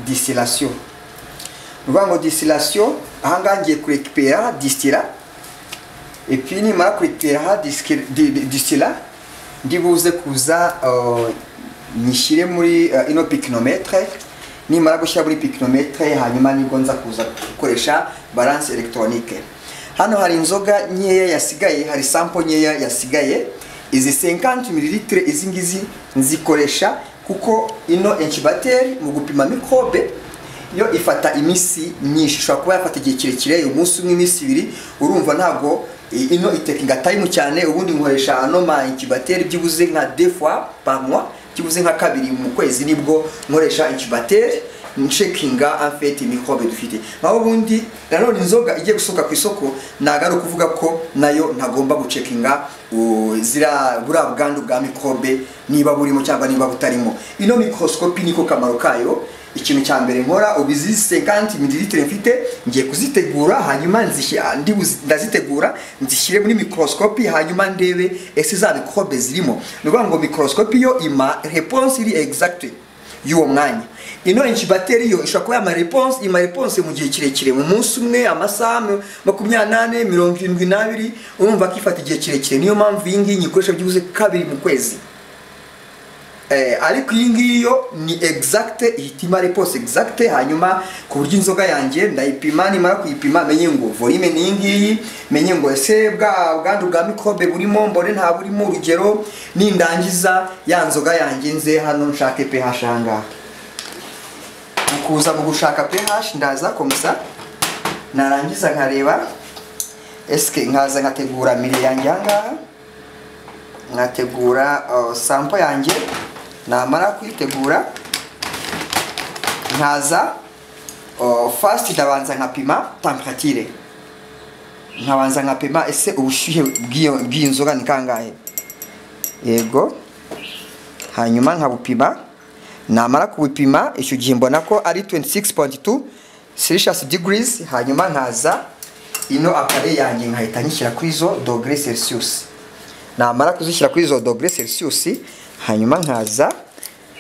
distillation ni ukuvuga ngo distillation aha ngaha ngiye kurekipera distira epuwi nimara kurekipera distira ndibuze kuza uh, nyishyire muri uh, ino pikinometere nimara gushyira muri pikinometere hanyuma nibwo nza kuza gukoresha balance elegitoronike hano hari inzoga nkeya yasigaye hari sampo nkeya yasigaye izi 50 mililitire izi ngizi nzikoresha kuko ino enchibateri mu gupima mikrobe yo ifata iminsi myinshi ishobora kuba yafata igihe kirekire umunsi umwe iminsi ibiri urumva ntabwo ino itekinga tayimu cyane ubundi nkoresha ano ma incubateur byibuze nka deux fois par mois byibuze nka kabiri mu kwezi nibwo nkoresha incubateur nshekinga afeti microbe dufite naho ubundi nanone inzoga igiye gusohoka ku isoko ntabwo ari ukuvuga ko nayo ntagomba gucekinga zira buriya bwandu bwa microbe niba burimo cyangwa niba butarimo ino microscope niko kamaro kayo ikintu cya mbere nkora ubu izi 50 mililitire mfite ngiye kuzitegura hanyuma ndazitegura nzishyire muri microscope hanyuma ndebe ese za microbe zirimo ni ukuvuga ngo microscope yo ima reponse iri exacte y'uwo mwanya ino incubateur yo ishobora kuba yama reponse ima reponse mu gihe kirekire mu munsi umwe amasaha makumyabiri n'ane mirongo irindwi n'abiri urumva ko ifata igihe kirekire niyo mpamvu iyi ngiyi nyikoresha byibuze kabiri mu kwezi ariko iyi ngiyi yo ni exacte ihita imara pose exacte hanyuma ku buryo inzoga yanjye ndayipima nimara kuyipima menye ngo volume ni iyi ngiyi menye ngo ese bwa bwandu bwa mikorobe burimo mbone nta burimo urugero nindangiza ya nzoga yanjye nze hano nshake pH ahangaha mu kuza mu gushaka pH ndaza komisa narangiza nkareba eske nkaza nkategura mire yanjye ahangaha nkategura sampo yanjye namara kuyitegura nkaza fasiti ndabanza nkapima tamperature nkabanza nkapima ese ubushyuhe bw'iyo nzoga ni kangahe yego hanyuma nkabupima namara kubupima icyo gihe mbona ko ari 26.2 celsius degrees hanyuma nkaza ino akare yanjye nkahita nyishyira kuri izo dogere celsius namara kuzishyira kuri izo dogere celsius hanyuma nkaza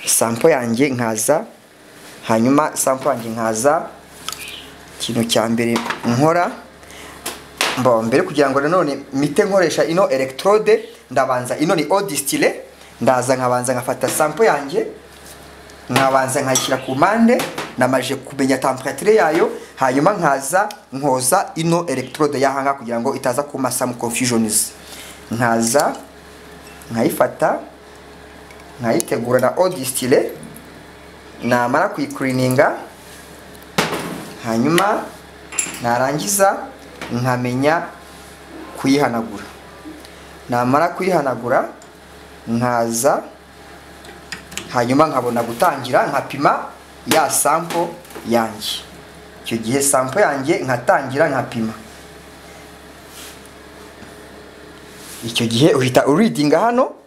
sampo yanjye nkaza hanyuma sampo yanjye nkaza ikintu cya mbere nkora mbere kugira ngo nanone mite nkoresha ino electrode ndabanza ino ni odisitire ndaza nkabanza nkafata sampo yanjye nkabanza nkayishyira ku mpande namaje kumenya tamperature yayo hanyuma nkaza nkoza ino electrode y'ahanga kugira ngo itaza kuma some confusions nkaza nkayifata nkayitegura na odisitire namara kuyikurininga hanyuma narangiza nkamenya kuyihanagura namara kuyihanagura nkaza hanyuma nkabona gutangira nkapima ya sampo yanjye icyo gihe sampo yanjye nkatangira nkapima icyo gihe uhita uridinga hano